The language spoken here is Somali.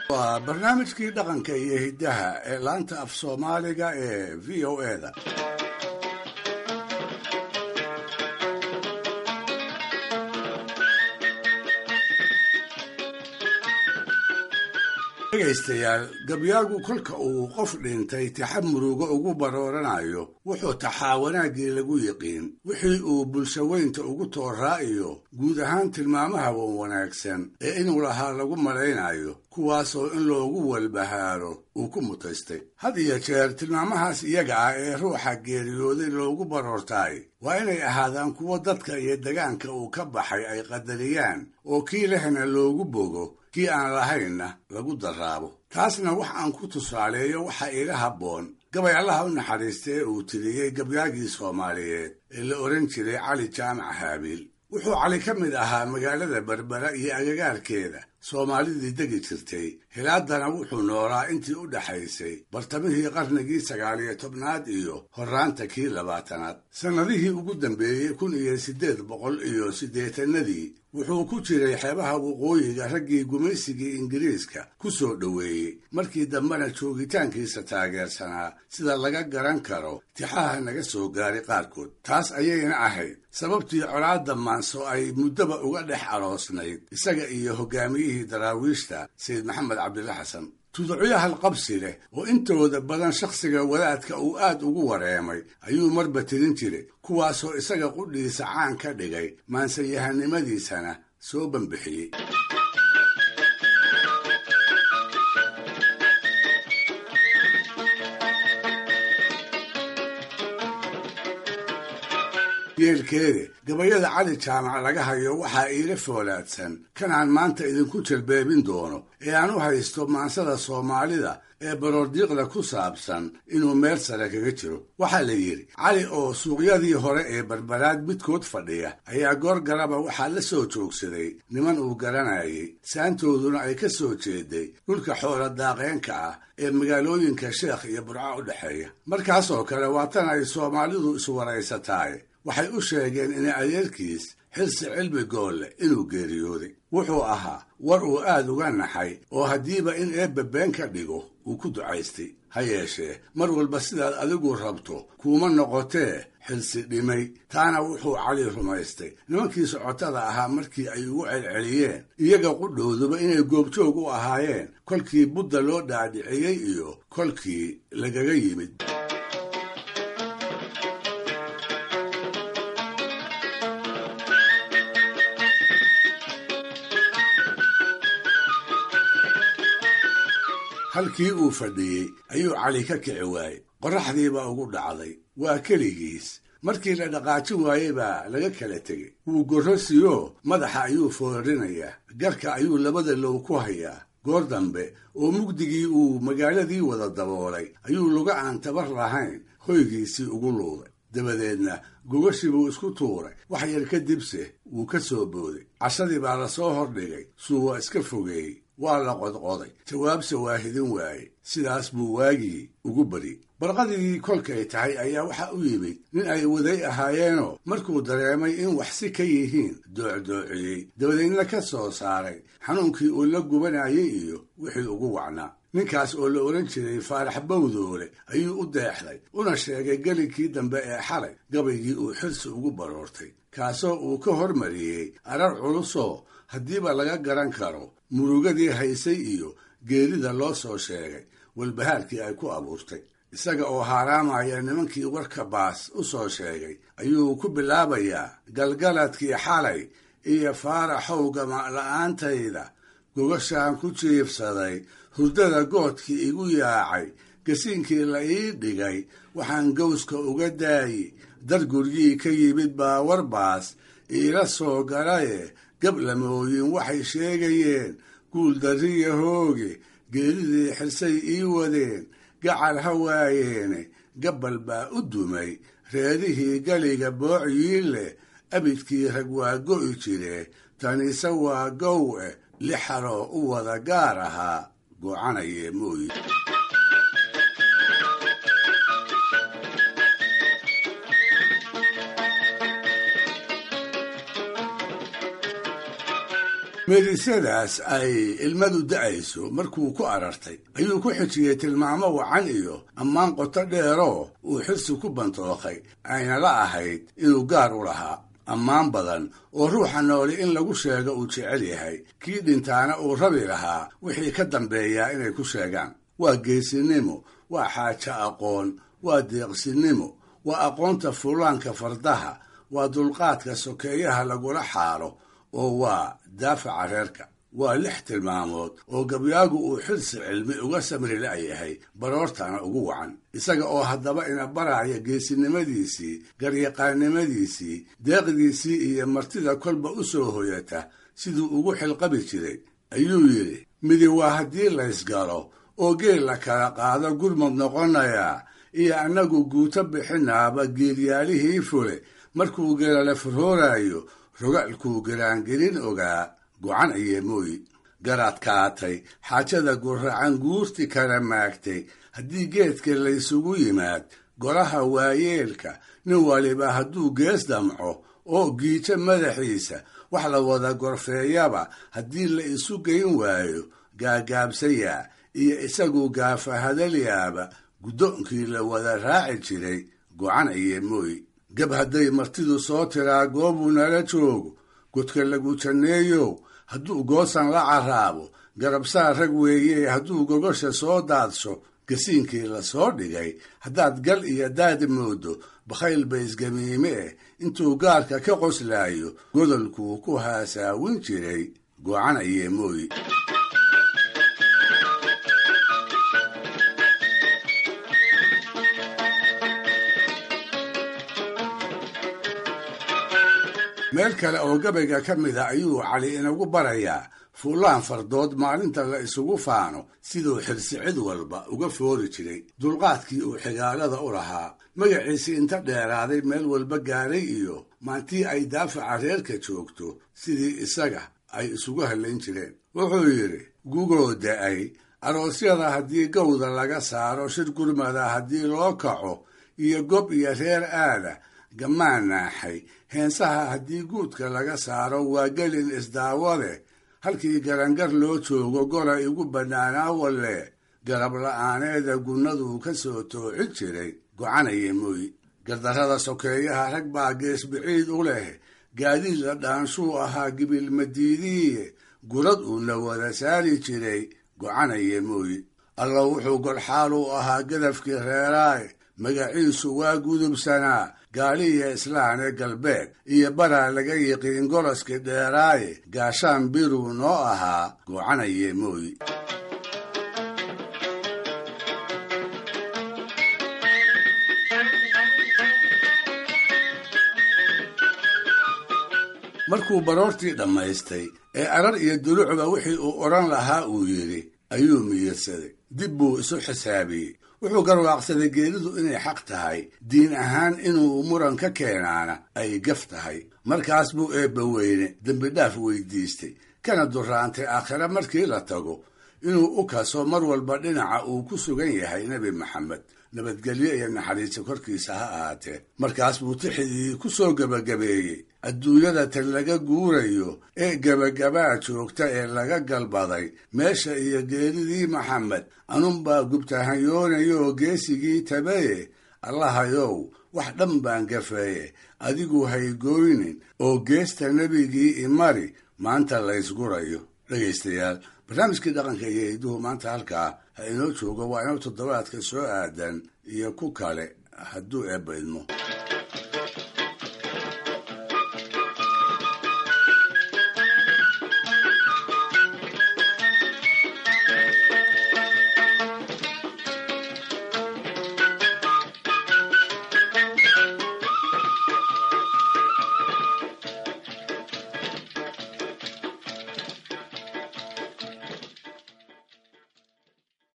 waa barnaamijkii dhaqanka iyo hiddaha ee laanta af soomaaliga ee v o eda dhegaystayaal gabyaagu kolka uu qof dhintay taxa murugo ugu barooranayo wuxuu taxaa wanaaggii lagu yiqiin wixii uu bulshaweynta ugu tooraa iyo guud ahaan tilmaamaha wan wanaagsan ee inuu lahaa lagu malaynayo kuwaasoo in loogu walbahaaro uu ku mutaystay had iyo jeer tilmaamahaas iyaga ah ee ruuxa geeriyooday loogu baroortaay waa inay ahaadaan kuwo dadka iyo degaanka uu ka baxay ay qadariyaan oo kii lehna loogu bogo kii aan lahaynna lagu daraabo taasna wax aan ku tusaaleeyo waxaa iga habboon gabay allaha u naxariista ee uu tiriyey gabyaagii soomaaliyeed ee la odhan jiray cali jaamac haabiil wuxuu cali ka mid ahaa magaalada berbera iyo agagaarkeeda soomaalidii degi jirtay hilaadana wuxuu noolaa intii u dhaxaysay bartamihii qarnigii sagaal iyo tobnaad iyo horraanta kii labaatanaad sannadihii ugu dambeeyey kun iyo siddeed boqol iyo siddeetanadii wuxuu ku jiray xeebaha waqooyiga raggii gumaysigii ingiriiska ku soo dhoweeyey markii dambena joogitaankiisa taageersanaa sida laga garan karo tixaha naga soo gaaray qaarkood taas ayayna ahayd sababtii colaadda maanso ay muddaba uga dhex aroosnayd isaga iyo hogaamiyihii daraawiishta sayid maxamed cabdilla xasan tuducyahal qabsi leh oo intooda badan shakhsiga wadaadka uu aad ugu wareemay ayuu marba tirin jiray kuwaasoo isaga qudhiisa caan ka dhigay maansanyahanimadiisana soo banbixiyey yeelkeede gabayada cali jaamac laga hayo waxaa iila foolaadsan kanaan maanta idinku jalbeebin doono ee aan u haysto maansada soomaalida ee baroordiiqda ku saabsan inuu meel sare kaga jiro waxaa la yidhi cali oo suuqyadii hore ee barbaraad midkood fadhiya ayaa goor garaba waxaa la soo joogsaday niman uu garanayay saantooduna ay ka soo jeeday dhulka xoola daaqeenka ah ee magaalooyinka sheekh iyo burco u dhexeeya markaasoo kale waa tan ay soomaalidu iswaraysataay waxay u sheegeen in adeerkiis xilsi cilmi goolle inuu geeriyooday wuxuu ahaa war uu aad uga naxay oo haddiiba in eebbe been ka dhigo uu ku ducaystay ha yeeshee mar walba sidaad adigu rabto kuuma noqotee xilsi dhimay taana wuxuu cali rumaystay nimankii socotada ahaa markii ay ugu celceliyeen iyaga qudhowduba inay goobjoog u ahaayeen kolkii budda loo dhaadhiciyey iyo kolkii lagaga yimid halkii uu fadhiyey ayuu cali ka kici waayey qorraxdiibaa ugu dhacday waa keligiis markii la dhaqaajin waayey baa laga kala tegey wuu gorrosiyoo madaxa ayuu foorrinayaa garka ayuu labada low ku hayaa goor dambe oo mugdigii uu magaaladii wada daboolay ayuu luga aan tabar lahayn hoygiisii ugu luuday dabadeedna gogashii buu isku tuuray wax yar kadibse wuu ka soo booday cashadii baa lasoo hordhigay suu waa iska fogeeyey waa la qodqoday jawaabse waa hidin waaye sidaas buu waagii ugu bari barqadii kolkay tahay ayaa waxa u yimid nin ay waday ahaayeenoo markuu dareemay in wax si ka yihiin doocdoociyey dabadeedna ka soo saaray xanuunkii uu la gubanayay iyo wixii ugu wacnaa ninkaas oo la odhan jiray faarax bawdoole ayuu u deexday una sheegay gelinkii dambe ee xalay gabaygii uu xilsi ugu baroortay kaasoo uu ka hormariyey arar culusoo haddiiba laga garan karo murugadii haysay iyo geerida loo soo sheegay walbahaarkii ay ku abuurtay isaga oo haaraamaya nimankii warka baas u soo sheegay ayuu ku bilaabayaa galgaladkii xalay iyo faaraxow gama'la'aantayda gogashaan ku jiibsaday hurdada goodkii igu yaacay gasiinkii la ii dhigay waxaan gowska uga daayi dar guryii ka yimid baa warbaas iila soo galaye gablamooyin waxay sheegayeen guuldarriya hooge geeridii xirsay ii wadeen gacal ha waayeene gabbal baa u dumay reerihii galiga boociyii leh abidkii rag waa go'i jiree taniise waa gow eh lixaroo u wada gaar ahaa gocanayee mooyi meerisyadaas ay ilmadu da'ayso markuu ku arartay ayuu ku xijiyey tilmaamo wacan iyo ammaan qoto dheeroo uu xirsi ku bantookay ayna la ahayd inuu gaar u lahaa ammaan badan oo ruuxa nooli in lagu sheego uu jecel yahay kii dhintaana uu rabi lahaa wixii ka dambeeyaa inay ku sheegaan waa geesinimo waa xaajo aqoon waa deeqsinimo waa aqoonta fuulaanka fardaha waa dulqaadka sokeeyaha lagula xaaro oo waa daafaca reerka waa lix tilmaamood oo gabyaagu uu xilsi cilmi uga samri la'yahay baroortana ugu wacan isaga oo haddaba ina baraya geesinimadiisii garyaqaannimadiisii deeqdiisii iyo martida kolba u soo hoyata siduu ugu xilqabi jiray ayuu yidhi midi waa haddii laysgalo oo geel la kala qaado gurmud noqonayaa iyo annagu guuto bixinaaba geelyaalihii fule markuu geelala furhooraayo rogaalkuu garaangelin ogaa gocan ayee mooyi garaadkaatay xaajada guracan guurti kala maagtay haddii geedka laysugu yimaad golaha waayeelka nin waliba hadduu gees damco oo giijo madaxiisa wax la wada gorfeeyaba haddii la isu geyn waayo gaagaabsayaa iyo isagu gaafa hadalyaaba guddoonkii la wada raaci jiray gocan ayee mooyi gab hadday martidu soo tiraa goobuu nala joogo godka lagu janneeyow hadduu goosan la carraabo garabsaa rag weeye hadduu gogosha soo daadsho gasiinkii la soo dhigay haddaad gal iyo daad moodo bakhayl ba isgamiime eh intuu gaarka ka qoslaayo godolkuu ku haasaawin jiray gocan ayee mooyi meel kale oo gabayga ka mid a ayuu cali inagu barayaa fuulaan fardood maalinta la isugu faano siduu xirsi cid walba uga foori jiray dulqaadkii uu xigaalada u lahaa magaciisii inta dheeraaday meel walba gaaray iyo maantii ay daafaca reerka joogto sidii isaga ay isugu hallayn jireen wuxuu yidhi gugoo da'ay aroosyada haddii gowda laga saaro shir gurmada haddii loo kaco iyo gob iyo reer aada gammaan naaxay heensaha haddii guudka laga saaro waa gelin isdaawade halkii garangar loo joogo gola igu bannaanaa walle garab la'aaneeda gunnaduu ka soo toocin jiray gocanaya mooyi gardarrada sokeeyaha rag baa gees biciid u leh gaadiid la dhaanshuu ahaa gibilmadiidiiye gurad uuna wada saari jiray gocanaya mooyi alla wuxuu golxaal u ahaa gadafkii reeraaye magaciisu waa gudubsanaa gaaliya islaan ee galbeed iyo baraa laga yiqiin goloskii dheeraaye gaashaan biruu noo ahaa goocanaye mooyi markuu baroortii dhammaystay ee arar iyo dulucba wixii uu odhan lahaa uu yidhi ayuu miyirsaday dib buu isu xisaabiyey wuxuu garwaaqsaday geeridu inay xaq tahay diin ahaan inuu muran ka keenaana ay gaf tahay markaas buu eebba weyne dembidhaaf weydiistay kana duraantay aakhire markii la tago inuu u kaso mar walba dhinaca uu ku sugan yahay nebi maxamed nabadgelyo iyo naxariiso korkiisa ha ahaatee markaas buu tixidii ku soo gebagabeeyey adduunyada tan laga guurayo ee gebagabaa joogta ee laga galbaday meesha iyo geeridii maxamed anunbaa gubtahanyoonayooo geesigii tabaye allahayow wax dhan baan gafeeye adigu haygooynin oo geesta nebigii imari maanta laysgurayo dhegaystayaal barnaamijkii dhaqanka iyo hidduhu maanta halkaa ha inoo joogo waa inuu toddobaadka soo aadan iyo ku kale hadduu eebba idmo